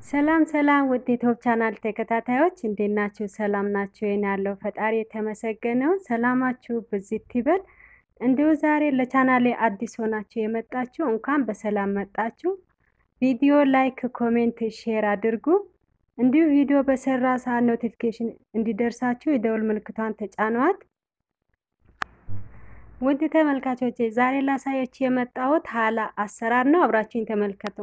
ሰላም ሰላም ውድ ዩቲዩብ ቻናል ተከታታዮች እንዴት ናችሁ? ሰላም ናችሁ? የኔ ያለው ፈጣሪ የተመሰገነው ሰላማችሁ ብዝት ይበል። እንዲሁ ዛሬ ለቻናሌ አዲስ ሆናችሁ የመጣችሁ እንኳን በሰላም መጣችሁ። ቪዲዮ ላይክ፣ ኮሜንት፣ ሼር አድርጉ። እንዲሁ ቪዲዮ በሰራ ሰዓት ኖቲፊኬሽን እንዲደርሳችሁ የደውል ምልክቷን ተጫኗት። ውድ ተመልካቾቼ ዛሬ ላሳያችሁ የመጣሁት ሀላ አሰራር ነው። አብራችሁኝ ተመልከቱ።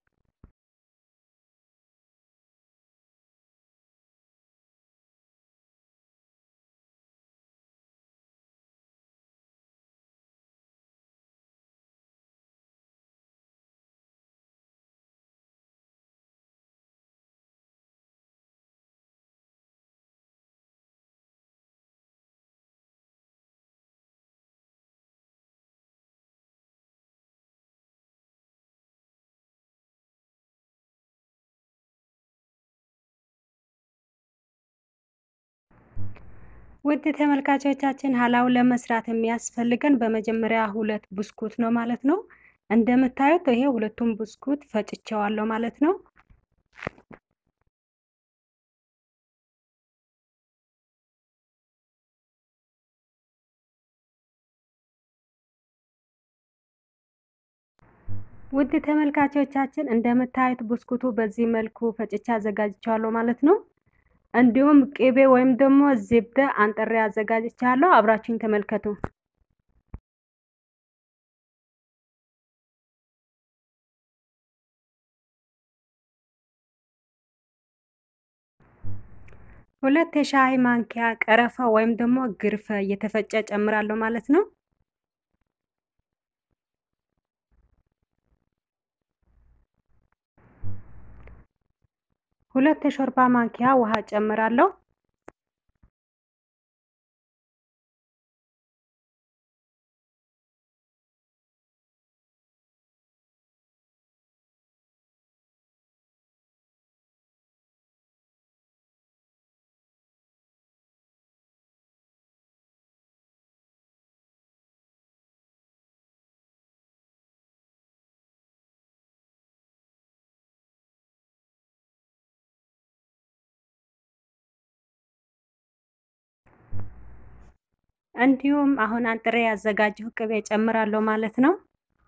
ውድ ተመልካቾቻችን ሀላውን ለመስራት የሚያስፈልገን በመጀመሪያ ሁለት ብስኩት ነው ማለት ነው። እንደምታዩት ይሄ ሁለቱም ብስኩት ፈጭቸዋለሁ ማለት ነው። ውድ ተመልካቾቻችን እንደምታዩት ብስኩቱ በዚህ መልኩ ፈጭቼ አዘጋጅቸዋለሁ ማለት ነው። እንዲሁም ቅቤ ወይም ደግሞ ዝብደ አንጥሬ አዘጋጅቻለሁ። አብራችሁኝ ተመልከቱ። ሁለት የሻይ ማንኪያ ቀረፋ ወይም ደግሞ ግርፈ እየተፈጨ ጨምራለሁ ማለት ነው። ሁለት የሾርባ ማንኪያ ውሃ ጨምራለሁ። እንዲሁም አሁን አንጥሬ ያዘጋጀው ቅቤ ጨምራለሁ ማለት ነው።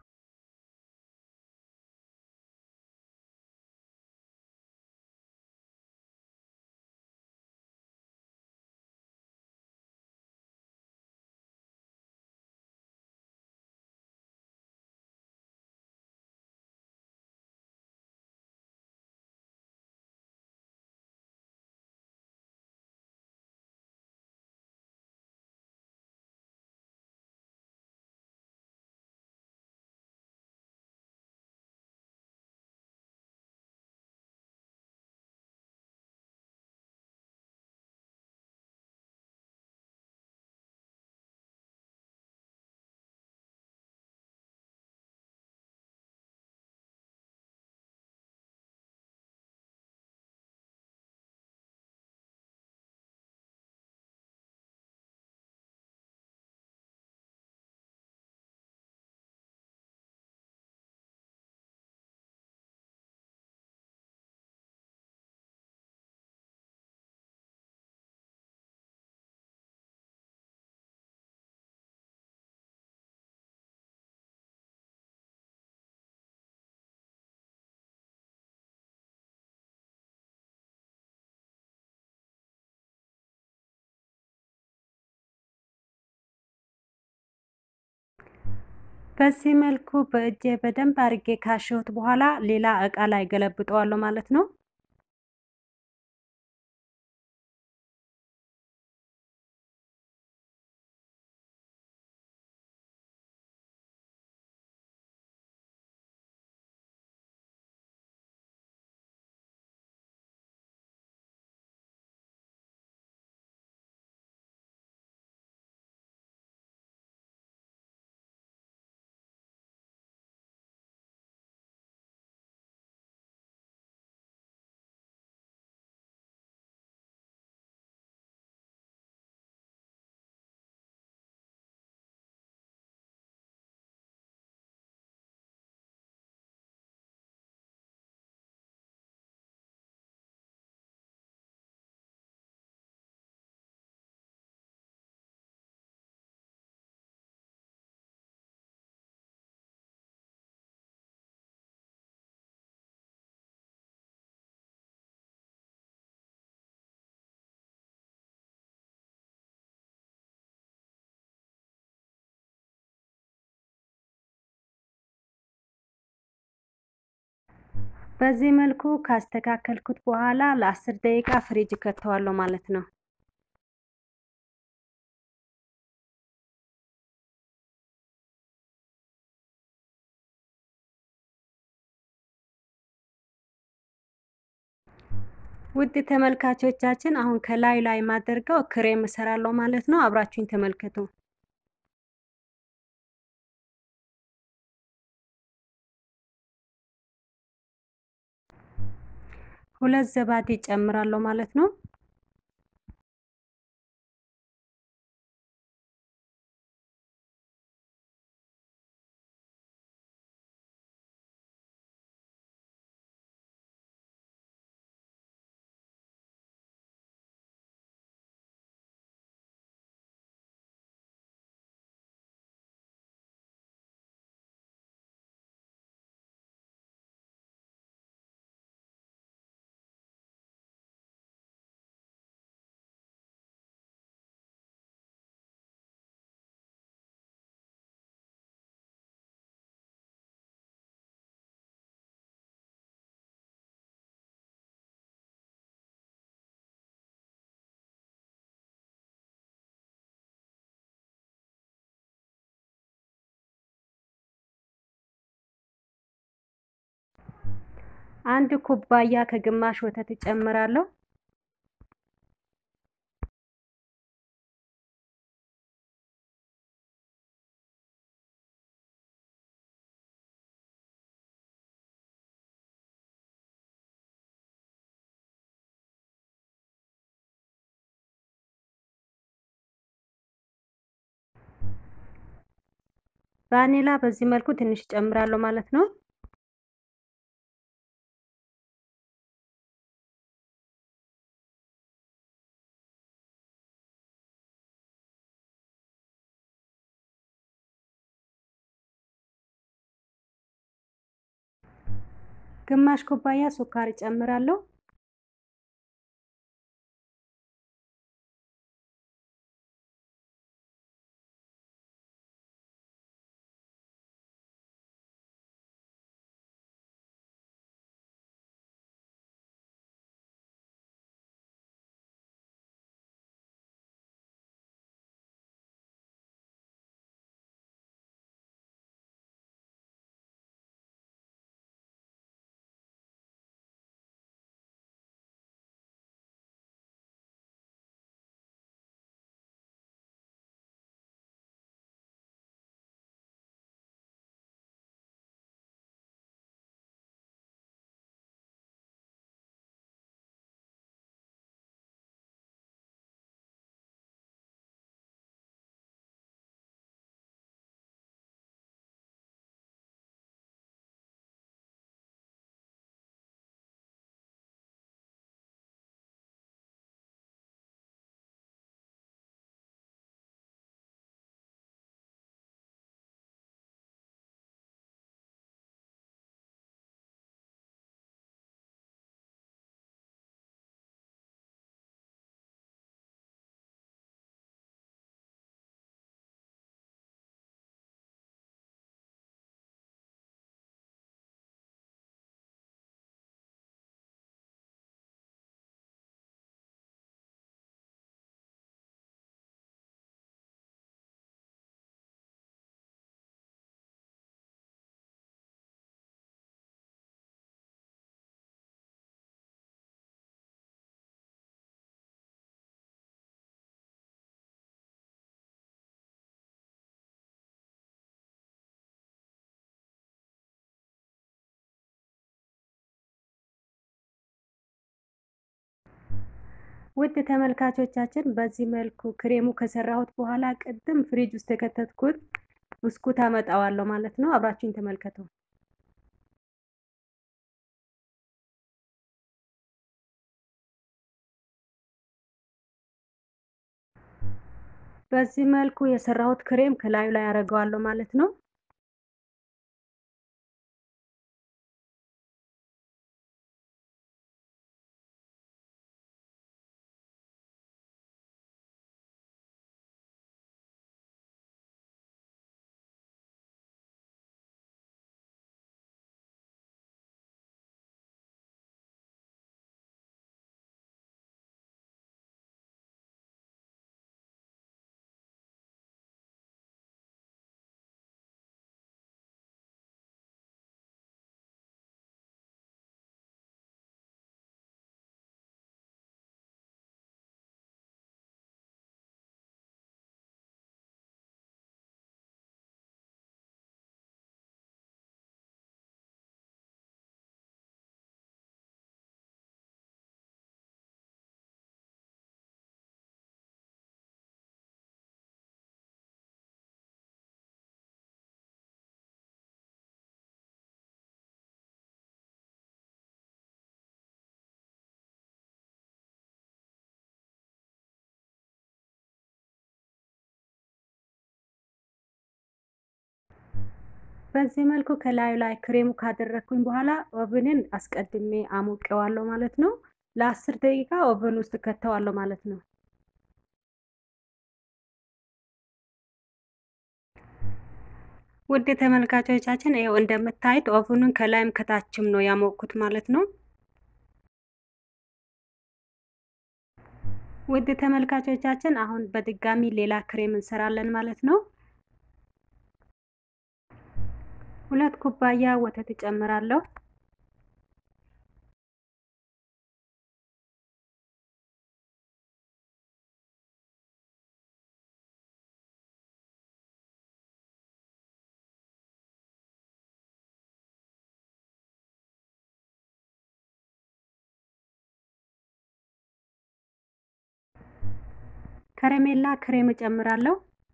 በዚህ መልኩ በእጄ በደንብ አድርጌ ካሸሁት በኋላ ሌላ እቃ ላይ ገለብጠዋለሁ ማለት ነው። በዚህ መልኩ ካስተካከልኩት በኋላ ለአስር ደቂቃ ፍሪጅ ከተዋለሁ ማለት ነው። ውድ ተመልካቾቻችን አሁን ከላይ ላይ ማደርገው ክሬም እሰራለሁ ማለት ነው። አብራችሁኝ ተመልከቱ። ሁለት ዘባዴ ጨምራለሁ ማለት ነው። አንድ ኩባያ ከግማሽ ወተት እጨምራለሁ። ቫኒላ በዚህ መልኩ ትንሽ እጨምራለሁ ማለት ነው። ግማሽ ኩባያ ሱካር እጨምራለሁ። ውድ ተመልካቾቻችን በዚህ መልኩ ክሬሙ ከሰራሁት በኋላ ቅድም ፍሪጅ ውስጥ የከተትኩት ብስኩት አመጣዋለሁ ማለት ነው። አብራችሁኝ ተመልከቱ። በዚህ መልኩ የሰራሁት ክሬም ከላዩ ላይ አደርገዋለሁ ማለት ነው። በዚህ መልኩ ከላዩ ላይ ክሬሙ ካደረግኩኝ በኋላ ኦቭንን አስቀድሜ አሞቀዋለሁ ማለት ነው። ለአስር ደቂቃ ኦቨን ውስጥ ከተዋለሁ ማለት ነው። ውድ ተመልካቾቻችን ይኸው እንደምታዩት ኦቭኑን ከላይም ከታችም ነው ያሞቅኩት ማለት ነው። ውድ ተመልካቾቻችን አሁን በድጋሚ ሌላ ክሬም እንሰራለን ማለት ነው። ሁለት ኩባያ ወተት እጨምራለሁ። ከረሜላ ክሬም እጨምራለሁ።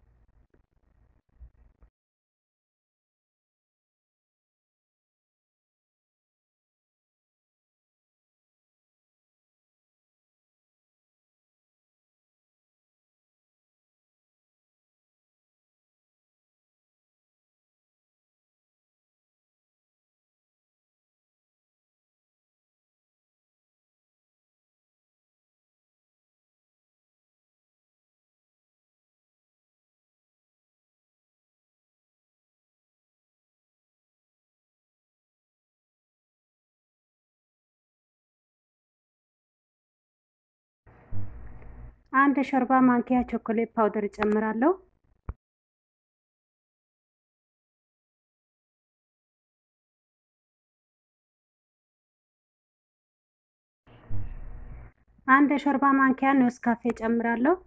አንድ ሾርባ ማንኪያ ቾኮሌት ፓውደር እጨምራለሁ። አንድ ሾርባ ማንኪያ ኔስካፌ እጨምራለሁ።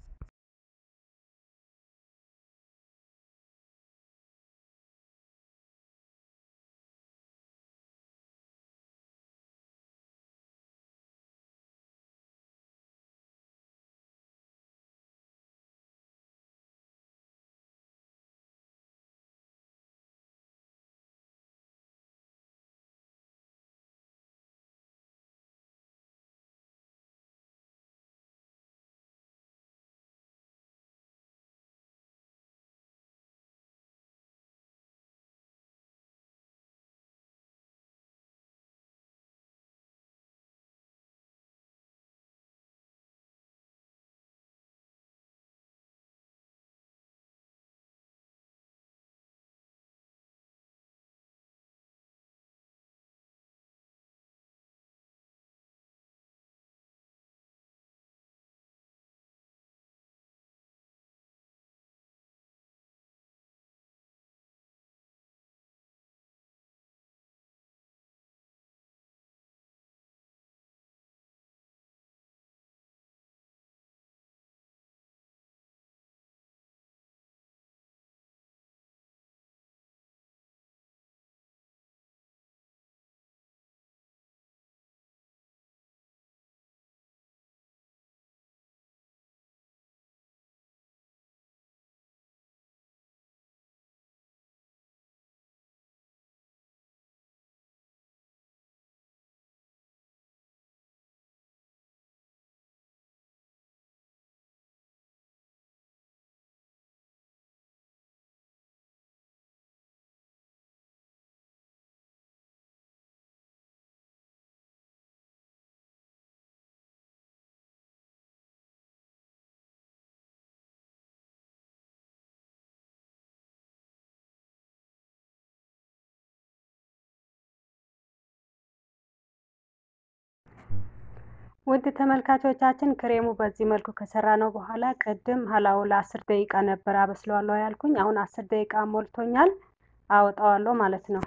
ውድ ተመልካቾቻችን ክሬሙ በዚህ መልኩ ከሰራ ነው በኋላ ቅድም ሀላው ለአስር ደቂቃ ነበር አበስለዋለሁ ያልኩኝ። አሁን አስር ደቂቃ ሞልቶኛል፣ አወጣዋለሁ ማለት ነው።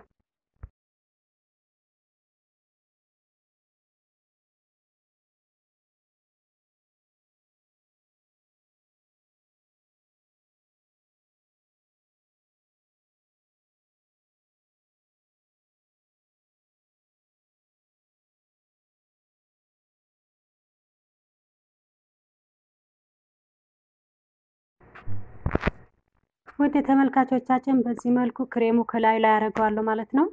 ውድ ተመልካቾቻችን በዚህ መልኩ ክሬሙ ከላይ ላይ አደርገዋለሁ ማለት ነው።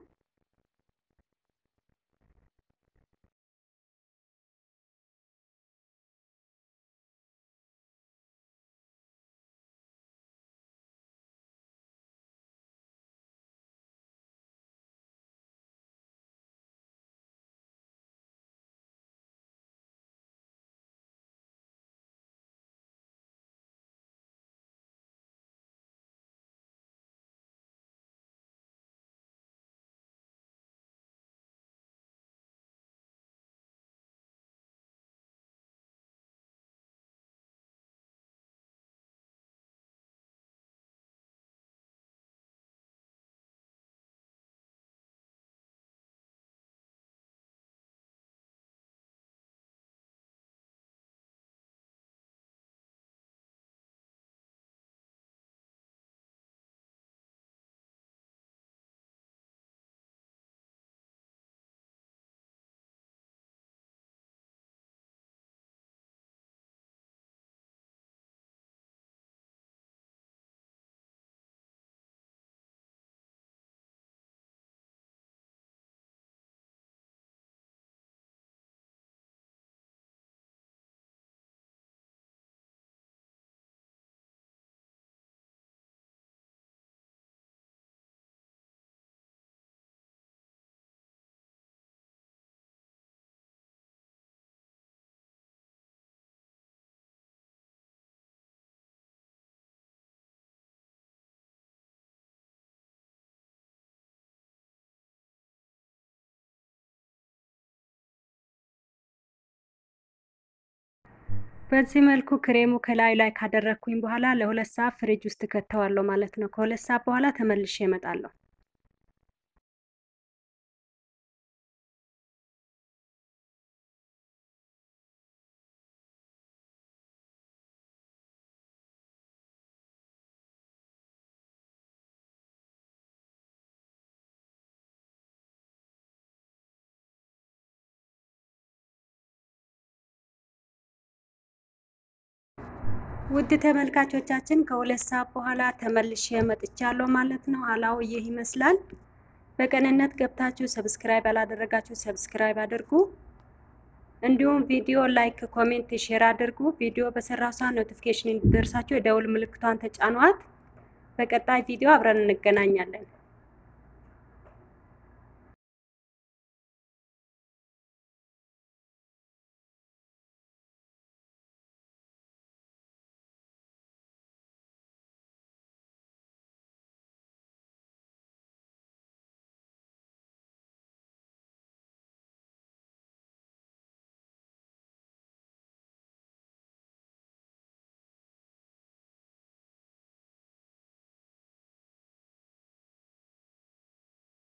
በዚህ መልኩ ክሬሙ ከላይ ላይ ካደረግኩኝ በኋላ ለሁለት ሰዓት ፍሪጅ ውስጥ ከተዋለሁ ማለት ነው። ከሁለት ሰዓት በኋላ ተመልሼ እመጣለሁ። ውድ ተመልካቾቻችን ከሁለት ሰዓት በኋላ ተመልሼ መጥቻለሁ ማለት ነው። ሀላው ይህ ይመስላል። በቅንነት ገብታችሁ ሰብስክራይብ ያላደረጋችሁ ሰብስክራይብ አድርጉ። እንዲሁም ቪዲዮ ላይክ፣ ኮሜንት፣ ሼር አድርጉ። ቪዲዮ በሰራው ሰዓት ኖቲፊኬሽን እንዲደርሳችሁ የደውል ምልክቷን ተጫኗት። በቀጣይ ቪዲዮ አብረን እንገናኛለን።